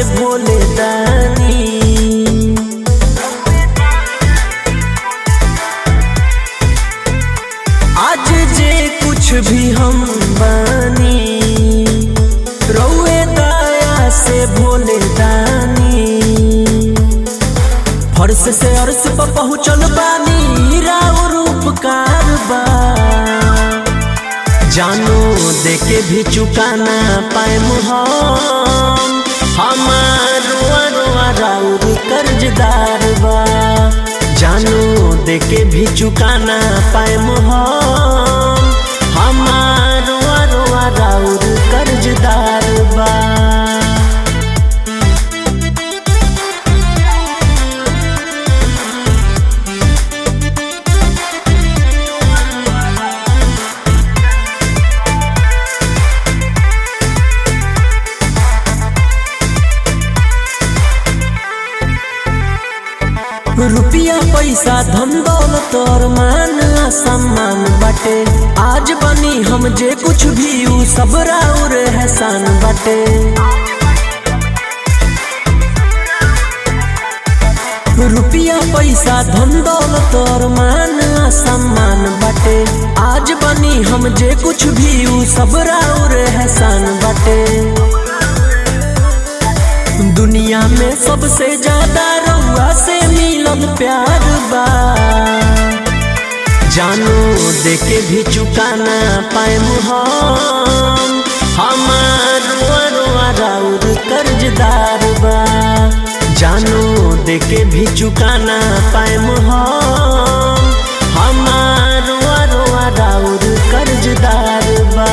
से भोले दानी आज जे कुछ भी हम बानी रउए दया से भोले दानी फर्श से अर्श पर पहुँचल बानी राउर उपकार बा जानो देके भी चुकाना पाएम हम हमार रोआ रोआ राउर कर्जदार बा जानो देके भी चुकाना पाएम हम हमार रोआ रोआ राउर कर्जदार बा रुपया पैसा धन दौलत और मान सम्मान बाटे आज बनी हम जे कुछ भी उ सब राउर एहसान बाटे रुपया पैसा धन दौलत और मान सम्मान बाटे आज बनी हम जे कुछ भी उ सब राउर एहसान बाटे दुनिया में सबसे ज्यादा रउआ से मिलल प्यार बा जानो देके भी चुकाना पाएम हम हमार रोआ रोआ राउर कर्जदार बा जानो देके भी चुकाना पाएम हम हमार रोआ रोआ राउर कर्जदार बा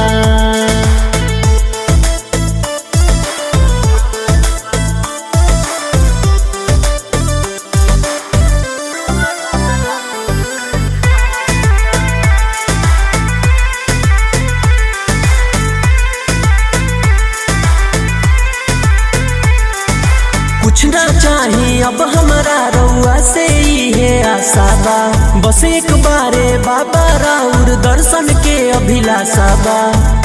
कुछ ना चाही अब हमारा रउआ से है आशा बा बस एक बारे बाबा राउर दर्शन के अभिलाषा बा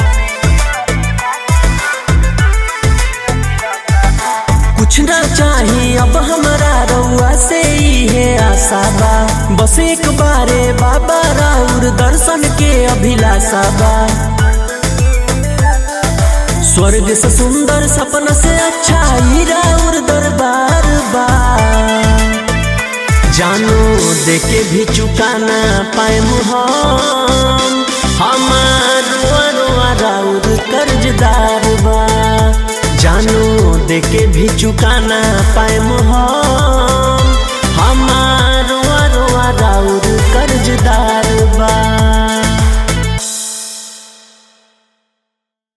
कुछ ना चाही अब हमारा रउआ से है आशा बा बस एक बारे बाबा राउर दर्शन के अभिलाषा बा स्वर्ग से सुंदर सपना से अच्छा ही राउर दरबार बा जानो देके भी चुकाना पाएम हम हमार रोआ रोआ राउर कर्जदार बा जानो देके भी चुकाना पाएम हम